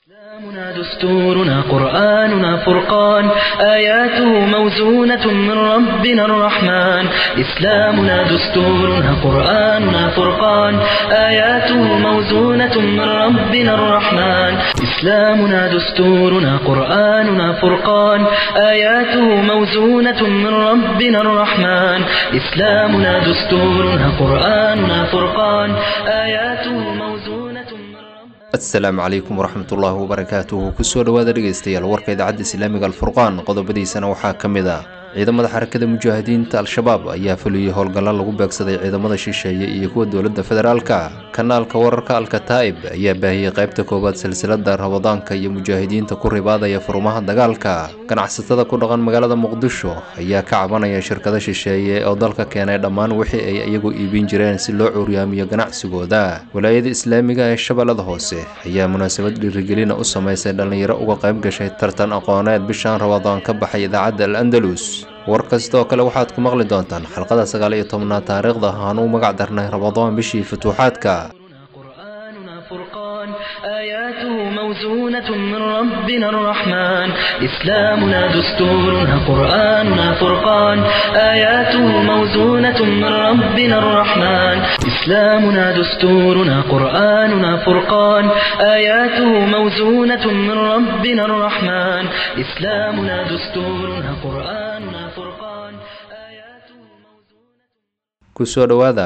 إسلامنا دستورنا قرآننا فرقان آياته موزونة من ربنا الرحمن إسلامنا دستورنا قرآننا فرقان آياته موزونة من ربنا الرحمن إسلامنا دستورنا قرآننا فرقان آياته موزونة من ربنا الرحمن إسلامنا دستورنا قرآننا فرقان آياته موزونة من ربنا asalaamu calaykum waraxmatullaahi wabarakaatuhu kusoo dhowaada dhegaystayaal warka idaacadda islaamiga alfurqaan qodobadiisana waxaa ka mid ah ciidamada xarakada mujaahidiinta al-shabaab ayaa fuliyey howlgallo lagu beegsaday ciidamada shisheeye iyo kuwa dowladda federaalka kanaalka wararka alkataa'ib ayaa baahiyey qaybta koowaad silsilada rabadaanka iyo mujaahidiinta ku ribaadaya furmaha dagaalka ganacsatada ku dhaqan magaalada muqdisho ayaa ka cabanaya shirkado shisheeye oo dalka keenay dhammaan wixii ay iyagu iibin jireen si loo cuuryaamiyo ganacsigooda walaayada islaamiga ee shabeellada hoose ayaa munaasabad dhiirigelina u samaysay dhallinyaro uga qayb gashay tartan aqooneed bishaan rabadaan ka baxay idaacadda al andalus war kastoo kale waxaad ku maqli doontaan xalqada sagaal iyo tobnaad taariikhda aanu magac darnay rabadaan bishii futuuxaadka قرآننا فرقان آياته موزونة من ربنا الرحمن إسلامنا دستورنا قرآننا فرقان آياته موزونة من ربنا الرحمن إسلامنا دستورنا قرآننا فرقان آياته موزونة من ربنا الرحمن إسلامنا دستورنا قرآننا فرقان آياته موزونة kusoo dhowaada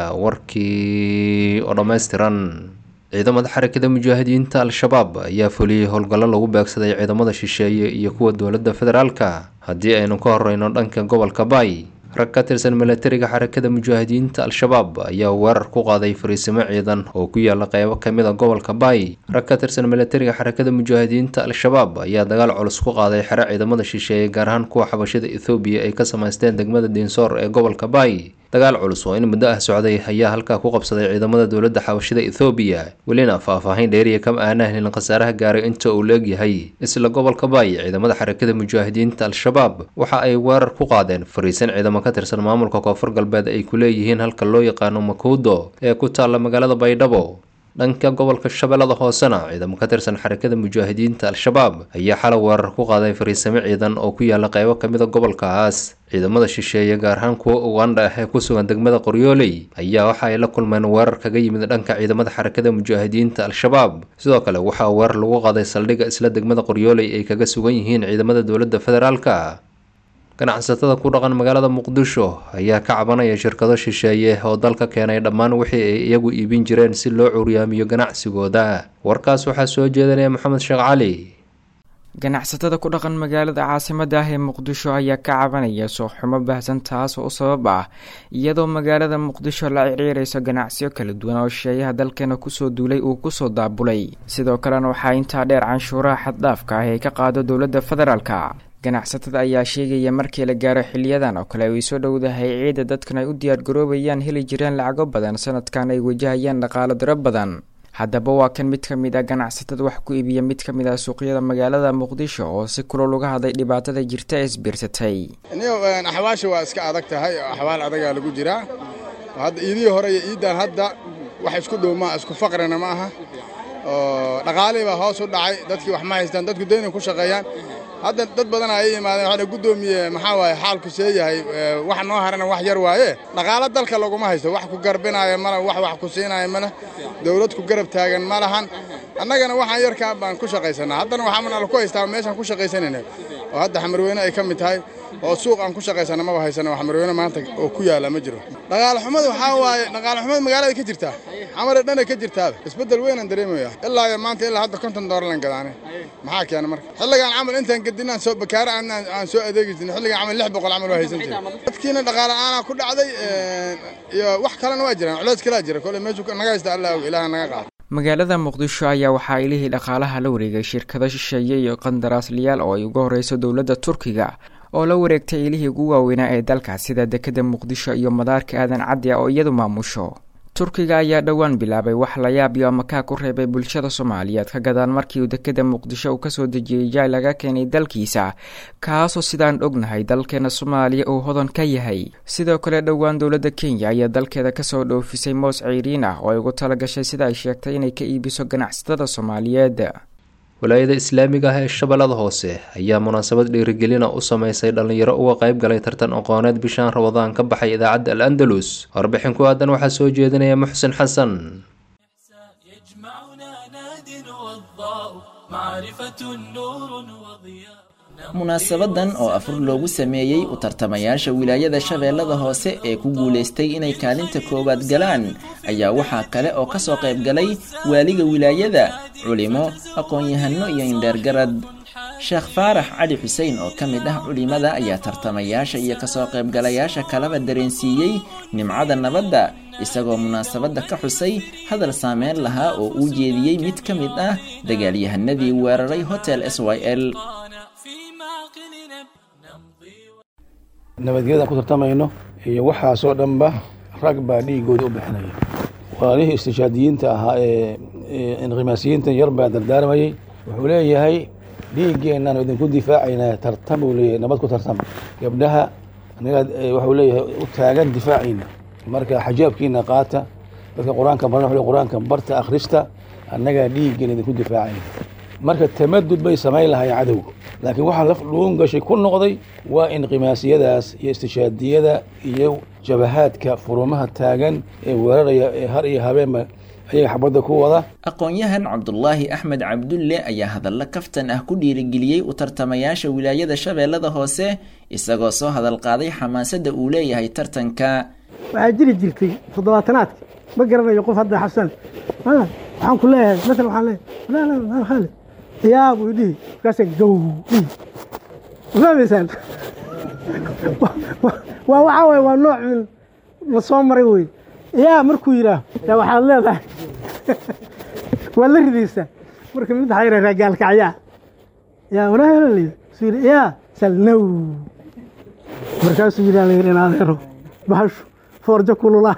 warkii oo dhammaystiran ciidamada xarakada mujaahidiinta al-shabaab ayaa fuliyey howlgallo lagu beegsaday ciidamada shisheeye iyo kuwa dowladda federaalka haddii aynu ka horeyno dhanka gobolka baay rag ka tirsan milatariga xarakada mujaahidiinta al-shabaab ayaa weerar ku qaaday fariisimo ciidan oo ku yaala qeybo kamid a gobolka baay rag ka tirsan milatariga xarakada mujaahidiinta al-shabaab ayaa dagaal culus ku qaaday xero ciidamada shisheeye gaar ahaan kuwa xabashada ethoobiya ay ka samaysteen degmada diinsoor ee gobolka baay dagaal culus oo in muddo ah socday ayaa halkaa ku qabsaday ciidamada dowladda xabashida ethoobiya welina faah-faahin dheeriya kama aanaa helin khasaaraha gaaray inta uu leegyahay isla gobolka baay ciidamada xarakada mujaahidiinta al-shabaab waxa ay weerar ku qaadeen fariisan ciidamo ka tirsan maamulka koonfur galbeed ay ku leeyihiin halka loo yaqaano makuudo ee ku taalla magaalada baydhabo dhanka gobolka shabeellada hoosena ciidamo ka tirsan xarakada mujaahidiinta al-shabaab ayaa xalay weerar ku qaaday fariisamo ciidan oo ku yaala qeybo kamid a gobolkaas ciidamada shisheeye gaar ahaan kuwa ugandha ah ee ku sugan degmada qoryooley ayaa waxa ay la kulmeen weerar kaga yimid dhanka ciidamada xarakada mujaahidiinta al-shabaab sidoo kale waxaa weerar lagu qaaday saldhigga isla degmada qoryooley ay kaga sugan yihiin ciidamada dowladda federaalka ganacsatada ku dhaqan magaalada muqdisho ayaa ka cabanaya shirkado shisheeye oo dalka keenay dhammaan wixii ay iyagu iibin jireen si loo curyaamiyo ganacsigooda warkaas waxaa soo jeedanaya maxamed sheekh cali ganacsatada ku dhaqan magaalada caasimada ah ee muqdisho ayaa ka cabanaya sooxumo baahsan taas oo u sabab ah iyadoo magaalada muqdisho la ciriirayso ganacsiyo kala duwan oo shisheeyaha dalkeena kusoo duulay uu kusoo daabulay sidoo kalena waxaa intaa dheer canshuuraha xaddhaafka ah ee ka qaado dowladda federaalka ganacsatada ayaa sheegaya markii la gaaro xiliyadan oo kale ay soo dhowdahay ciidda dadkan ay u diyaargaroobayaan heli jireen lacago badan sanadkan ay wajahayaan dhaqaalo diro badan haddaba waa kan mid ka mid ah ganacsatada wax ku iibiya mid ka mid ah suuqyada magaalada muqdisho oo si kulol uga hadlay dhibaatada jirta ee isbiirsatay niyo axwaasha waa iska adag tahay oo axwaal adagaa lagu jiraa hadda iidihii hore iyo iiddan hadda wax isku dhow maa isku faqrina ma aha oo dhaqaalihii baa hoos u dhacay dadkii wax ma haystaan dadku dayna ku shaqeeyaan hadda dad badan ay yimaadeen waxaa guddoomiye maxaa waaye xaalku see yahay wax noo harana wax yar waaye dhaqaalo dalka laguma haysto wax ku garbinaayo mala wax wax ku siinaayo male dawlad ku garab taagan ma lahan annagana waxaan yarkaa baan ku shaqaysanaa haddana waxaa nala ku haystaa meeshaan ku shaqaysanayna oo hadda xamarweyne ay ka mid tahay oo suuq aan ku shaqaysana maba haysana oo xamarweyne maanta oo ku yaala ma jiro dhaqaale xumada waxaa waaye dhaqaale xumada magaalada ka jirtaa xamare dhana ka jirtaaba isbeddel weynaan dareemaya ilaa iyo maanta ilaa hadda konton doolarlan gadaane maxaa keena marka xilligaan camal intaan gedinaan soo bakaare aan soo adeegi jirnay xilligaan camal lix boqol camal waa haysan jiray dadkiina dhaqaale aanaa ku dhacday iyo wax kalena waa jiraan culeys kalaa jira kole meeshu naga haysta allah og ilaaha naga qaado magaalada muqdisho ayaa waxaa ilihii dhaqaalaha la wareegay shirkado shisheeye iyo qandaraasliyaal oo ay uga horeyso dowladda turkiga oo la wareegtay ilihii ugu waaweynaa ee dalka sida dekeda muqdisho iyo madaarka aadan caddi oo iyadu maamusho turkiga ayaa dhowaan bilaabay wax la yaab iyo amakaa ku reebay bulshada soomaaliyeed ka gadaan markii uu dekeda muqdisho uu kasoo dejiyey jaay laga keenay dalkiisa kaasoo sidaan ognahay dalkeena soomaaliya uu hodan ka yahay sidoo kale dhowaan dowladda kenya ayaa dalkeeda kasoo dhoofisay moos ceyriin ah oo ay ugu talagashay sida ay sheegtay inay ka iibiso ganacsatada soomaaliyeed walaayada islaamiga ah ee shabeellada hoose ayaa munaasabad dhiirigelina u sameysay dhallinyaro uga qayb galay tartan aqooneed bishaan rabadaan ka baxay idaacadda al andalus warbixin ku aadan waxaa soo jeedinaya muxsin xasan munaasabadan oo afur loogu sameeyey u tartamayaasha wilaayada shabeellada hoose ee ku guulaystay inay kaalinta koowaad galaan ayaa waxaa kale oo ka soo qayb galay waaliga wilaayada culimo aqoon-yahano iyo indheergarad sheekh faarax cali xuseen oo ka mid ah culimada ayaa tartamayaasha iyo kasoo qaybgalayaasha kalaba dareensiiyey nimcada nabadda isagoo munaasabadda ka xusay hadal saameyn lahaa oo uu jeediyey mid ka mid ah dagaalyahanadii weeraray hotel s y l nabadgelyadaan ku tartamayno iyo waxaasoo dhanba rag baa dhiigooda u bixinaya walaalihii istishaadiyiinta ahaa ee inqimaasiyiinta yar baa dardaarmayey wuxuu leeyahay dhiiggeennaanu idinku difaacaynaa tartam buu leeyahay nabad ku tartam gabdhaha anagaa waxuu leeyahay u taagan difaaciina marka xajaabkiina qaata dadka qur-aanka baran wuxuu qur-aanka barta akhrista annagaa dhiiggeena idinku difaacayna marka tamadud bay samayn lahaayeen cadowga laakiin waxaa laf dhuun gashay ku noqday waa inqimaasiyadaas iyo istishaadiyada iyo jabahaadka furumaha taagan ee weeraraya ee har iyo habeenba ayaga xabadda ku wada aqoon-yahan cabdulaahi axmed cabdulle ayaa hadallo kaftan ah ku dhiirigeliyey u tartamayaasha wilaayada shabeellada hoose isagoo soo hadal qaaday xamaasadda uu leeyahay tartanka waxaa jiri jirtay toddobaatanaadka ma garanayo qof hadda xasan waxaan ku leeyahay maala waxaan leeyahay khaalid yaa buu dhihi markaasa gow dhihi fahmaysaan waa waxaa waye waa nooc min la soo maray wey yaa markuu yidhaah yaa waxaad leedahay waa la ridaysaa marka mid waxaa yidhahdaa gaalkacyaa yaa walaalay suu yidhi yaa salnow markaasuu yidhi la yidhi in adeero bahashu foorjo kululaa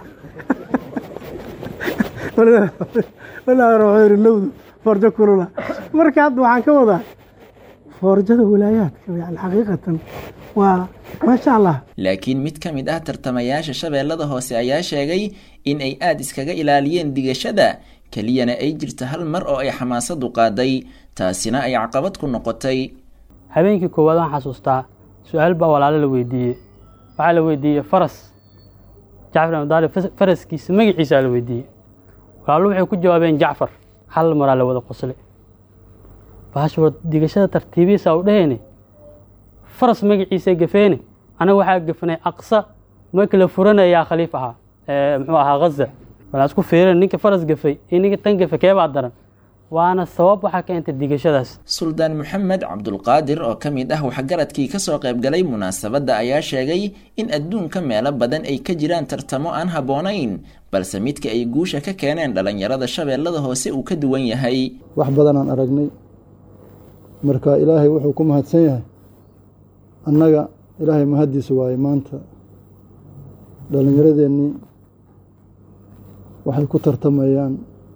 walaadeero wuxuu yidhi nowdu foorjo kulula marka hadda waxaan ka wadaa foorjada walaayaadka yani xaqiiqatan waa maasha allah laakiin mid ka mid ah tartamayaasha shabeellada hoose ayaa sheegay in ay aada iskaga ilaaliyeen digashada keliyana ay jirta hal mar oo ay xamaasadu qaaday taasina ay caqabad ku noqotay habeenkii koowaad waan xasuustaa su-aal baa walaalo la weydiiyey waxaa la weydiiyey faras jacfar amdaali faraskiisa magaciisaa la weydiiyey walaalo waxay ku jawaabeen jacfar hal maraa la wada qosle baashwar digashada tartiibihiisa u dheheyne faras magaciisa gafeene anaga waxaa gafanay aqsa markii la furanayaa khaliif ahaa muxuu ahaa ghaza walaan isku fiirin ninka faras gafay iyo ninka tan gafa keebaa daran waana sabab waxaa keentay digashadaas suldaan maxamed cabdulqaadir oo ka mid ah waxgaradkii ka soo qayb galay munaasabadda ayaa sheegay in adduunka meelo badan ay ka jiraan tartamo aan habboonayn balse midka ay guusha ka keeneen dhallinyarada shabeellada hoose uu ka duwan yahay wax badanaan aragnay marka ilaahay wuxuu ku mahadsan yahay annaga ilaahay mahaddiisa waaye maanta dhallinyaradeennii waxay ku tartamayaan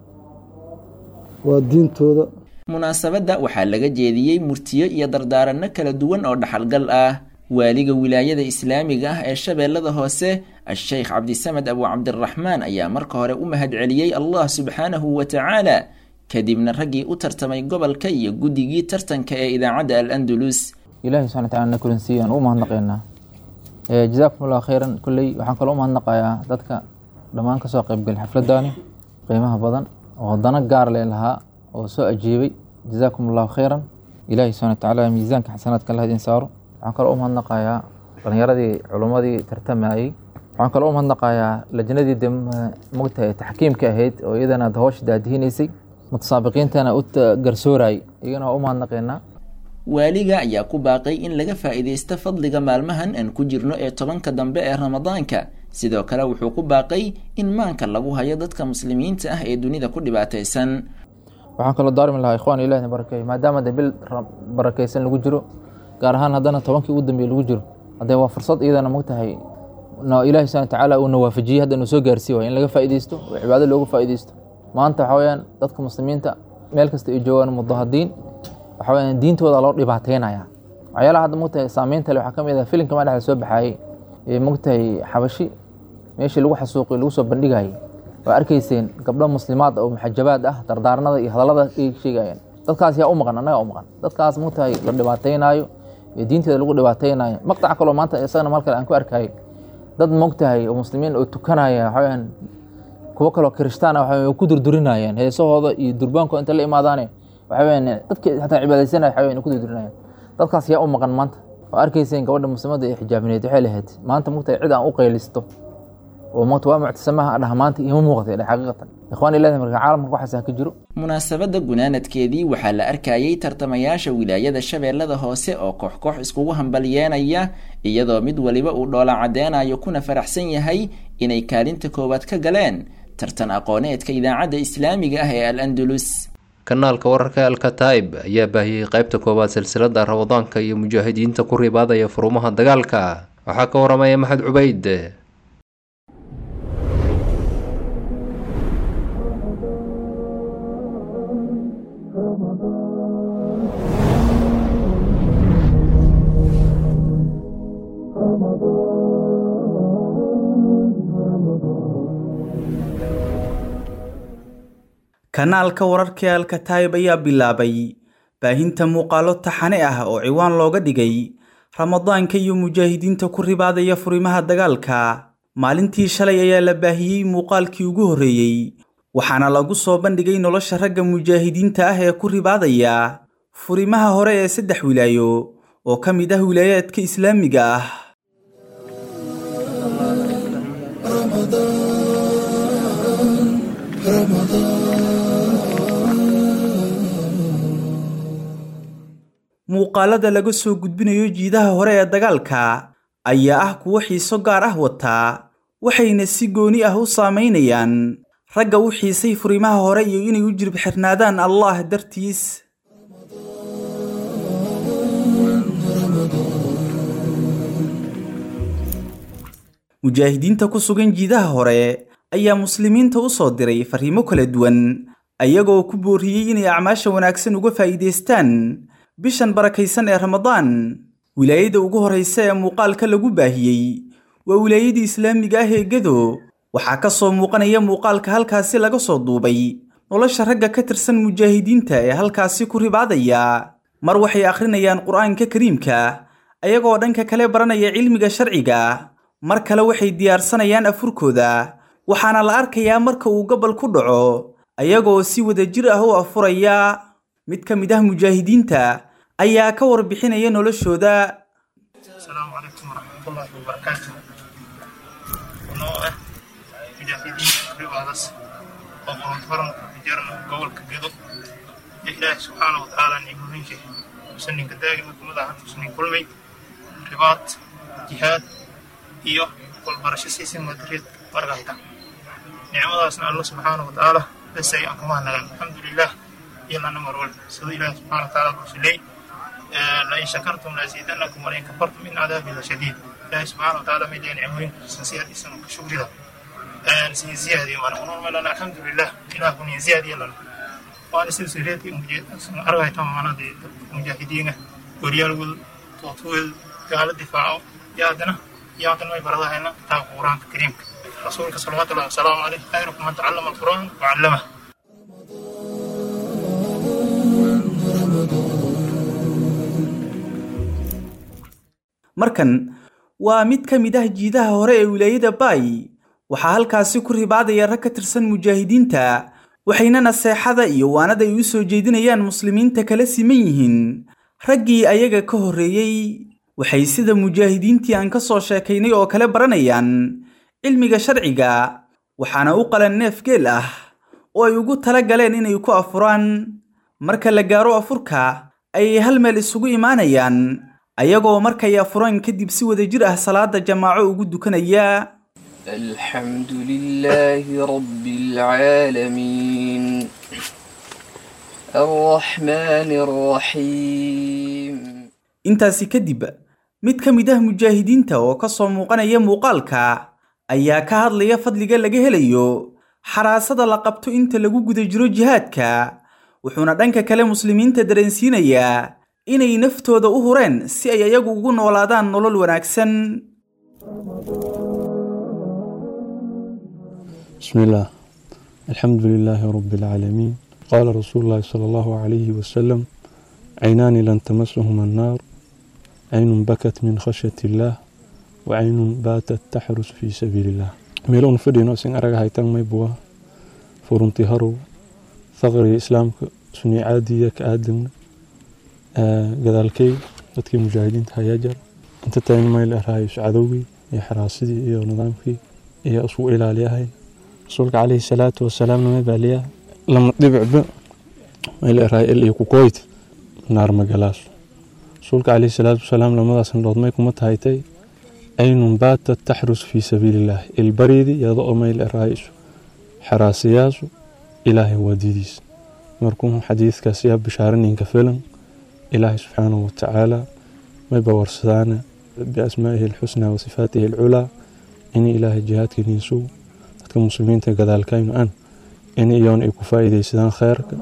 waa diintooda munaasabadda waxaa laga jeediyey murtiyo iyo dardaaranno kala duwan oo dhaxalgal ah waaliga wilaayada islaamiga ah ee shabeellada hoose a-sheykh cabdisamed abu cabdiraxmaan ayaa marka hore u mahadceliyey allah subxaanahu wa tacaala kadibna raggii u tartamay gobolka iyo guddigii tartanka ee idaacadda al andalus ilahi subxana wataala na kulansiiye aan u mahadnaqaynaa jazaakum allahu khayran kolley waxaan kaloo u mahadnaqayaa dadka dhammaan kasoo qaybgalay xafladdaani qiimaha badan oo dana gaar lee lahaa oo soo ajiibay jazaakum allahu khayran ilahi subxana watacaala miisaanka xasanaadka allah idin saaro waxaan kaloo u mahadnaqayaa dhalinyaradii culummadii tartamayey waxaan kaloo u mahadnaqayaa lajnadii de mogtahay taxkiimka ahayd oo iyadana hawsha daadihinaysay mutasaabiqiintana u garsoorayay iyagana waa u mahadnaqaynaa waaliga ayaa ku baaqay in laga faa'iidaysto fadliga maalmahan aan ku jirno ee tobanka dambe ee ramadaanka sidoo kale wuxuu ku baaqay in maanka lagu hayo dadka muslimiinta ah ee dunida ku dhibaataysan waxaan kaloo daarmi lahaa ikhwan ilahi barakeeyo maadaama de bil barakeysan lagu jiro gaar ahaan haddana tobankii ugu dambeeye lagu jiro haddee waa fursad iyadana mogtahay ilahi subana watacaala uuna waafajiyey hadda inuu soo gaarsiiy waay in laga faa'iidaysto oo cibaado looga faa'iidaysto maanta waxa weyaan dadka muslimiinta meel kasta ay joogaan mudahadiin waxa weyaan diintooda loo dhibaateynaya waxyaalaha hadda mogtahay saameynta le waxaa ka mid ah filimka maa dhexda soo baxaayey ee mogtahay xabashi meeshii lagu xasuuqiyo lagu soo bandhigayay waa arkayseen gabdho muslimaad oo muxajabaad ah dardaaranada iyo hadallada ay sheegayeen dadkaas yaa u maqan annaga u maqan dadkaas mugtahay la dhibaataynaayo ee diinteeda lagu dhibaataynaayo maqtaca kaloo maanta isagana mal kale aan ku arkayay dad mogtahay oo muslimiin oo tukanaya waxaweyaan kuwo kaloo kirishtaan ah waxaweyaan ku durdurinayaan heesahooda iyo durbaankooda inta la imaadaane waxaweyaan dadkii xataa cibaadaysanaya waxaweyaan ku durdurinayaan dadkaas yaa u maqan maanta oo arkayseen gabadha muslimadda ee xijaabineed waxay lahayd maanta mugtahay cid aan u qaylisto oo mugta waa muctasamaha dhah maanta ima muuqatay dhah xaqiiqatan ikhwaan ilahi marka caalamka waxaasaa ka jiro munaasabadda gunaanadkeedii waxaa la arkayay tartamayaasha wilaayada shabeellada hoose oo koox koox iskugu hambalyeenaya iyadoo mid waliba uu dhoola caddeynayo kuna faraxsan yahay inay kaalinta koowaad ka galeen tartan aqooneedka idaacadda islaamiga ah ee al andalus kanaalka wararka alkataib ayaa baahiyey qaybta koowaad silsilada ramadaanka iyo mujaahidiinta ku ribaadaya furumaha dagaalka waxaa ka waramaya maxamed cubayd kanaalka wararka alkataib ayaa bilaabay baahinta muuqaalo taxane ah oo ciwaan looga dhigay ramadaanka iyo mujaahidiinta ku ribaadaya furimaha dagaalka maalintii shalay ayaa la baahiyey muuqaalkii ugu horreeyey waxaana lagu soo bandhigay nolosha ragga mujaahidiinta ah ee ku ribaadaya furimaha hore ee saddex wilaayo oo ka mid ah wilaayaadka islaamiga ah muuqaalada laga soo gudbinayo jiidaha hore ee dagaalka ayaa ah kuwo xiiso gaar ah wataa waxayna si gooni ah u saamaynayaan ragga u xiisay furimaha hore iyo inay u jirib xirnaadaan allah dartiis mujaahidiinta ku sugan jiidaha hore ayaa muslimiinta u soo diray fariimo kala duwan ayagoo ku booriyey inay acmaasha wanaagsan uga faa'iidaystaan bishan barakaysan ee ramadaan wilaayada ugu horraysa ee muuqaalka lagu baahiyey waa wilaayadii islaamiga ah ee gedo waxaa ka soo muuqanaya muuqaalka halkaasi laga soo duubay nolosha ragga ka tirsan mujaahidiinta ee halkaasi ku ribaadaya mar waxay akhrinayaan qur'aanka kariimka ayagoo dhanka kale baranaya cilmiga sharciga mar kale waxay diyaarsanayaan afurkooda waxaana la arkayaa marka uu gobol ku dhaco ayagoo si wadajir ah u afuraya mid ka mid ah mujaahidiinta ayaa ka warbixinaya noloshooda asalaamu calaykum waraxmatullaahi wabarakaatu noo ah mujaahidiinta riwaadas oo qorontoran jarna gobolka gedo iyo ilaahi subxaana wa tacaala nicmooyinka musaninka daa'ima kumada hanta musanin kulmay ribaad jihaad iyo walbarasho siisin madariyad margahta nicmadaasna alla subxaana wa tacaala bes ay aan kama nagan alxamdulilah iyo lana marwal siduu ilaahi subxaana wa tacaala kusilay لئن شكرتم لأزيدنكم ولئن كفرتم من عذابي لشديد الله سبحانه وتعالى من دين عمرين سنسياد إسان كشكر ذا نسي زيادة وأنا أقول لنا الحمد لله إله من زيادة لنا وأنا سلسلتي أرغى تماما دي مجاهدين وريال ول توتول قال الدفاع يادنا يادنا ما يبرد هنا كتاب القرآن الكريم رسولك صلى الله عليه وسلم عليه خيركم من تعلم القرآن وعلمه markan waa mid ka mid ah jiidaha hore ee wilaayada baay waxaa halkaasi ku ribaadaya rag ka tirsan mujaahidiinta waxayna naseexada iyo waanada ay u soo jeedinayaan muslimiinta kala siman yihiin raggii ayaga ka horreeyey waxay sida mujaahidiintii aan ka soo sheekaynay oo kale baranayaan cilmiga sharciga waxaana u qalan neef geel ah oo ay ugu tala galeen inay ku afuraan marka la gaaro afurka ayay hal meel isugu imaanayaan ayagoo markay afuraan kadib si wadajir ah salaada jamaaco ugu dukanaya الحمد لله رب العالمين الرحمن الرحيم intaasi kadib mid ka mid ah mujaahidiinta oo ka soo muuqanaya muuqaalka ayaa ka hadlaya fadliga laga helayo xaraasada la qabto inta lagu guda jiro jihaadka wuxuuna dhanka kale muslimiinta dareensiinayaa inay naftooda u hureen si ay ayagu ugu noolaadaan nolol wanaagsan بسم الله الحمد لله رب العالمين qaala rasuulu llaahi sala allahu calayhi wasalam caynaani lan tamasahuma annaar caynun bakat min khashyati illaah wa caynun baatat taxrus fii sabiili illah meelowna fadhino isin araga haytan maybuwa furunti harow faqriga islaamka sunii caadiya ka aadamna gadaalkey dadkii mujaahidiinta hayaa jar inta tayn mayl eraayo cadowgii iyo xaraasidii iyo nidaamkii iyo isku ilaaliyahay rasuulka calayhi salaatu wasalaam nama baaliyaa lama dhibicba mayl eraayo il iyo kukoyt naar magalaaso rasuulka calayhi salaatu wasalaam lamadaas indhood may kuma tahaytay aynun baatat taxrus fii sabiilillaah ilbariidi iyada oo mayl eraayo xaraasiyaasu ilaahay waadidiisa markuu xadiidkaas yaa bishaaraninka filan ilaahay subxaanahu watacaala mayba warsadaana biasmaa'ihi alxusnaa wa sifaatihi alculaa ini ilaahay jihaadkaniisu dadka muslimiinta gadaalkaynu an in iyoon ay ku faa'iidaysadaan kheyrka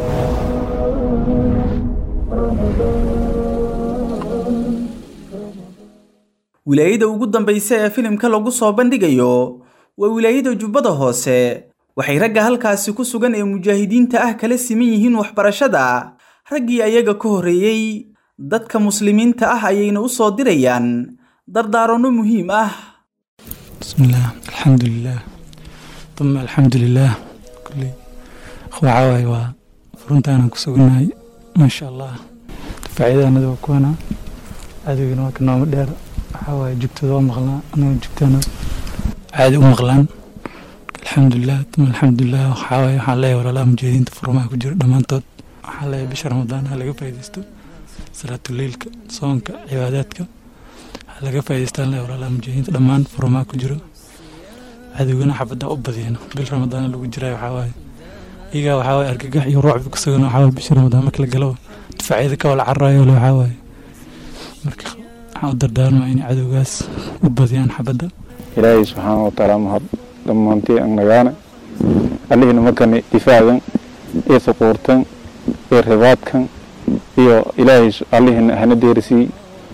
wilaayada ugu dambaysa ee filimka lagu soo bandhigayo waa wilaayada jubbada hoose waxay ragga halkaasi ku sugan ee mujaahidiinta ah kala siman yihiin waxbarashada raggii ayaga ka horreeyey dadka muslimiinta ah ayayna u soo dirayaan dardaaranno muhiim ah bismillaah alxamdulilaah uma alxamdulilaah kulley waxaa waaye waa furuntaanaan ku sugannahay maasha allah faa'iidaanada waa kuwana cadowgana waa ka nooma dheer waxaa waaye jugtooda waa maqlaa anaga jugtaana caadi u maqlaan alxamdulilah uma alxamdulilah waxaa waaye waxaan leeyahay walaalaha mujaahidiinta furmaha ku jira dhammaantood waxaan leeyahay bisha ramadaan ha laga faa'iidaysto salaatuleilka soonka cibaadaadka ha laga faa'iidaystaan leeyahay walaalaha mujaahidiinta dhammaan furmaha ku jiro cadowgana xabadda u badiyana bil ramadaan lagu jiraa waxaa waaye iyagaa waxaa waaye argagax iyo ruucbi ku sugan waxaa waaye bisha ramadaan marka la galo difaacyada ka wala cararayo le waxaa waaye marka waxaan u dardaarmaa inay cadowgaas u badiyaan xabadda ilaahay subxaana watacaala mahad dhammaantii annagaana allihina markani difaacan iyo suquurtan iyo ribaadkan iyo ilaahay allihina hana deerisii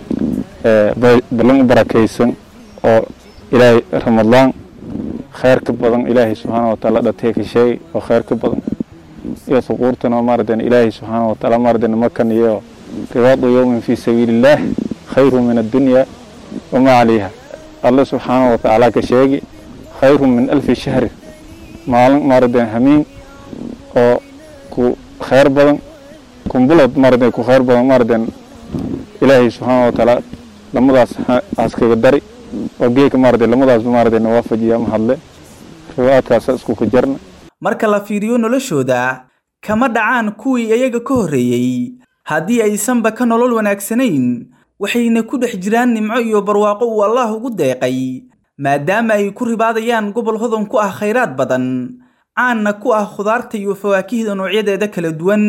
ballan u barakaysan oo ilaahay ramadaan khayr ka badan ilaahay subxaana watacaala dhatee ka sheegay oo khayr ka badan iyo suquurtan oo maaratan ilaahay subxaana watacaala maaratan markan iyo ribaadu yowmin fii sabiilillaah khayru min addunya wamaa calayha alle subxaana watacaala ka sheegi khayru min alfi shahri maalin maaratan hamiin oo ku khayr badan kumbulad maaratan ku khayr badan maaratan ilaahay subxaana watacaala lamadaas haskaga dari oo geeka maaratan lamadaasba maaratan waafajiya mahadle riwaadkaasa isku ka jarna marka la fiiriyo noloshooda kama dhacaan kuwii iyaga ka horreeyey haddii aysanba ka nolol wanaagsanayn waxayna ku dhex jiraan nimco iyo barwaaqo uu allaah ugu deeqay maadaama ay ku ribaadayaan gobol hodan ku ah khayraad badan caanna ku ah khudaarta iyo fawaakihda noocyadeeda kala duwan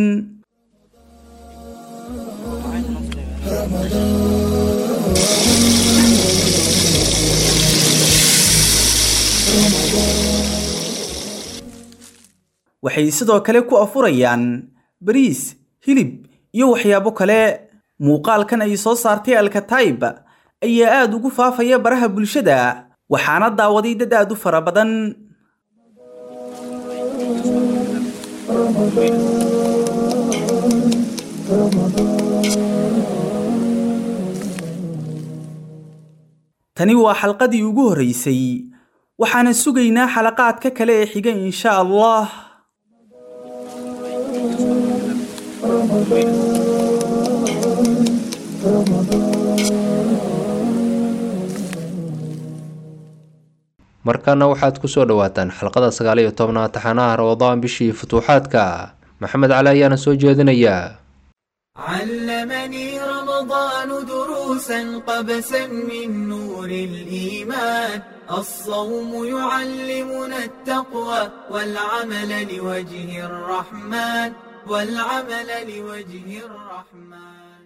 waxay sidoo kale ku afurayaan bariis hilib iyo waxyaabo kale muuqaalkan ay soo saartay alkataib ayaa aad ugu faafaya baraha bulshada waxaana daawaday dad aad u fara badan tani waa xalqadii ugu horreysay waxaana sugaynaa xalaqaadka kale ee xiga insha allah markaana waxaad ku soo dhowaataan xalqada sagaal iyo tobnaad taxanaha ramadaan bishii futuuxaadka maxamed cali ayaana soo jeedinayaa علمني رمضان دروسا قبسا من نور الإيمان الصوم يعلمنا التقوى والعمل لوجه الرحمن والعمل لوجه الرحمن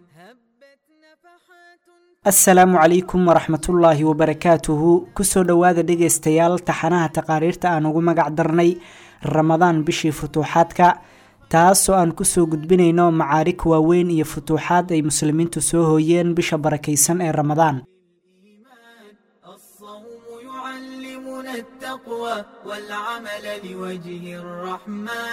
asalaamu calaykum waraxmatullaahi wabarakaatuhu kusoo dhowaada dhegaystayaal taxanaha taqaariirta aan ugu magac darnay ramadaan bishii futuuxaadka taasoo aan kusoo gudbinayno macaarig waaweyn iyo futuuxaad ay muslimiintu soo hooyeen bisha barakaysan ee ramadaan التقوى والعمل لوجه الرحمن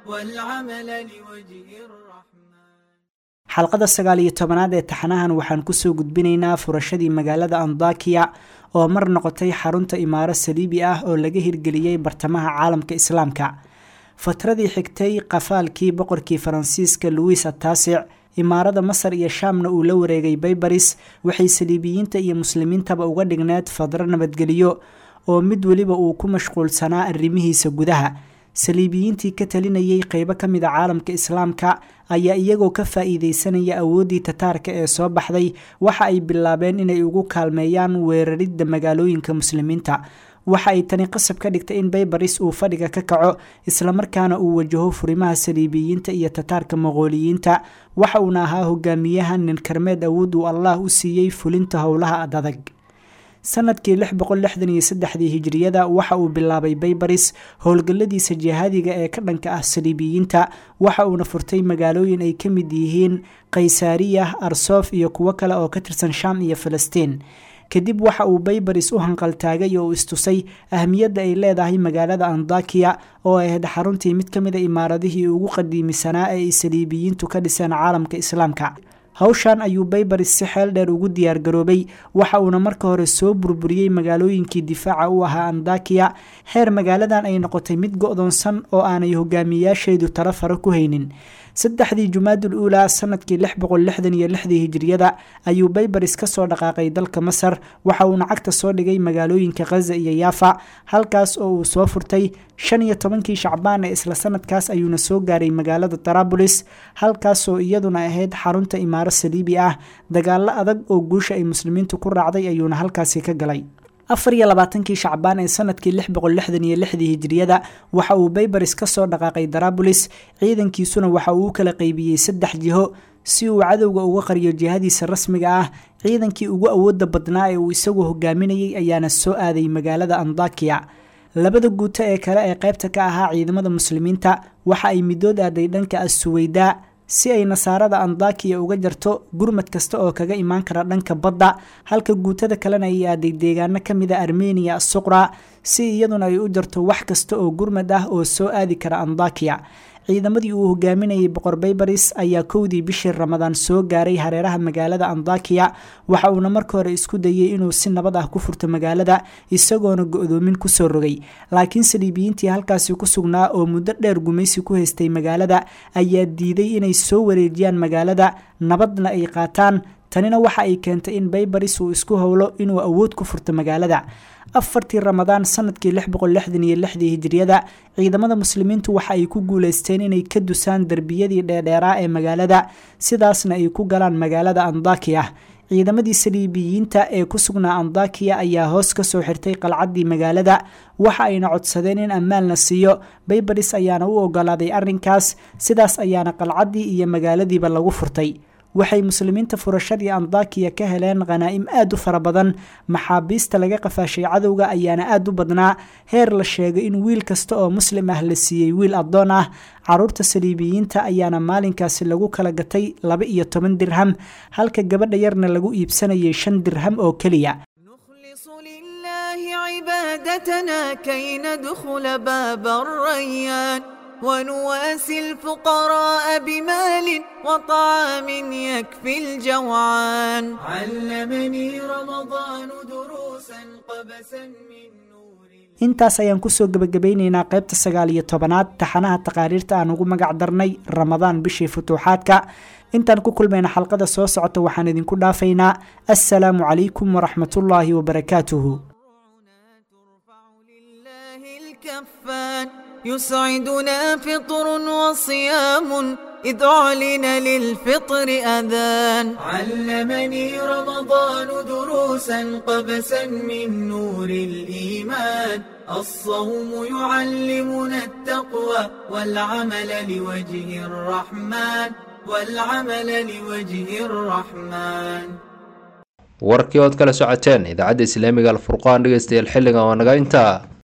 والعمل لوجه الرحمن xalqada sagaal iyo tobanaad ee taxanahan waxaan kusoo gudbinaynaa furashadii magaalada andakiya oo mar noqotay xarunta imaaro saliibi ah oo laga hirgeliyey bartamaha caalamka islaamka fatradii xigtay qafaalkii boqorkii faransiiska louis ataasic imaarada masar iyo shaamna uu la wareegay baybaris waxay saliibiyiinta iyo muslimiintaba uga dhigneed fadro nabadgeliyo oo mid weliba uu ku mashquulsanaa arrimihiisa gudaha saliibiyiintii ka talinayay qeybo ka mid a caalamka islaamka ayaa iyagoo ka faa-iideysanaya awooddii tataarka ee soo baxday waxa ay bilaabeen inay ugu kaalmeeyaan weeraridda magaalooyinka muslimiinta waxa ay tani qasab ka dhigtay in baybaris uu fadhiga ka kaco islamarkaana uu wajaho furimaha saliibiyiinta iyo tataarka moqooliyiinta waxa uuna ahaa hogaamiyaha nin karmeed awood uu allah u siiyey fulinta howlaha adadag sanadkii lix boqol lixdan iyo saddexdii hijiriyada waxa uu bilaabay baybaris howlgalladiisa jihaadiga ee ka dhanka ah saliibiyiinta waxa uuna furtay magaalooyin ay ka mid yihiin kaysaariya arsof iyo kuwo kale oo ka tirsan shaam iyo falastiin kadib waxa uu baybaris u hanqaltaagay oo istusay ahmiyadda ay leedahay magaalada andakiya oo ahayd xaruntii mid ka mida imaaradihii ugu qadiimisanaa ee ay saliibiyiintu ka dhiseen caalamka islaamka hawshan ayuu baybaris si xeel dheer ugu diyaargaroobay waxa uuna marka hore soo burburiyey magaalooyinkii difaaca u ahaa andakiya heer magaaladan ay noqotay mid go-doonsan oo aanay hogaamiyayaasheedu talo faro ku haynin saddexdii jumaadul uulaa sanadkii lix boqol lixdan iyo lixdii hijiriyada ayuu baybaris ka soo dhaqaaqay dalka masar waxa uuna cagta soo dhigay magaalooyinka khaza iyo yaafa halkaas oo uu soo furtay shan iyo tobankii shacbaan ee isla sanadkaas ayuuna soo gaaray magaalada tarabulis halkaasoo iyaduna ahayd xarunta imaaro saliibi ah dagaalo adag oo guusha ay muslimiintu ku raacday ayuuna halkaasi ka galay afar iyo labaatankii shacbaan ee sanadkii lix boqol lixdan iyo lixdii hijiriyada waxa uu baybaris ka soo dhaqaaqay darabulis ciidankiisuna waxa uu u kala qeybiyey saddex jiho si uu cadowga uga qariyo jihadiisa rasmiga ah ciidankii ugu awooda badnaa ee uu isagu hogaaminayay ayaana soo aaday magaalada andakiya labada guuto ee kale ee qaybta ka ahaa ciidamada muslimiinta waxa ay midood aaday dhanka assuweydaa si ay nasaarada andakiya uga jarto gurmad kasta oo kaga imaan kara dhanka badda halka guutada kalena ay aaday deegaano ka mid a armeniya asuqra si iyaduna ay u jarto wax kasta oo gurmad ah oo soo aadi kara andakiya ciidamadii uu hogaaminayay boqor baybaris ayaa kowdii bishii ramadaan soo gaaray hareeraha magaalada andakiya waxa uuna marka hore isku dayey inuu si nabad ah ku furto magaalada isagoona go-doomin kusoo rogay laakiin saliibiyiintii halkaasi ku sugnaa oo muddo dheer gumaysi ku haystay magaalada ayaa diiday inay soo wareejiyaan magaalada nabadna ay qaataan tanina waxa ay keentay in baybaris uu isku howlo inuu awood ku furto magaalada afartii ramadaan sanadkii lix boqol lixdan iyo lixdii hijiriyada ciidamada muslimiintu waxa ay ku guuleysteen inay ka dusaan derbiyadii dheerdheeraa ee magaalada sidaasna ay ku galaan magaalada andakiya ciidamadii saliibiyiinta ee ku sugnaa andakiya ayaa hoos ka soo xirtay qalcaddii magaalada waxa ayna codsadeen in ammaan la siiyo baybaris ayaana u ogolaaday arrinkaas sidaas ayaana qalcaddii iyo magaaladiiba lagu furtay waxay muslimiinta furashadii andakiya ka heleen khanaa'im aad u fara badan maxaabiista laga qafaashay cadowga ayaana aad u badnaa heer la sheegay in wiil kasta oo muslim ah la siiyey wiil addoon ah caruurta saliibiyiinta ayaana maalinkaasi lagu kala gatay laba iyo toban dirham halka gabadha yarna lagu iibsanayay shan dirham oo keliya عبادتنا كي ندخل باب الريان ونواسي الفقراء بمال وطعام يكفي الجوعان علمني رمضان دروسا قبسا من intaas ayaan kusoo gebagabeyneynaa qaybta sagaal iyo tobanaad taxanaha taqaariirta aan ugu magac darnay ramadaan bishii futuuxaadka intaan ku kulmayna xalqada soo socota waxaan idinku dhaafaynaa assalaamu calaykum waraxmatullaahi wabarakaatuhu يسعدنا فطر وصيام إذ أعلن للفطر أذان علمني رمضان دروسا قبسا من نور الإيمان الصوم يعلمنا التقوى والعمل لوجه الرحمن والعمل لوجه الرحمن warkii ood kala socoteen idaacadda islaamiga alfurqaan dhegeystayaal xilligan waa naga intaa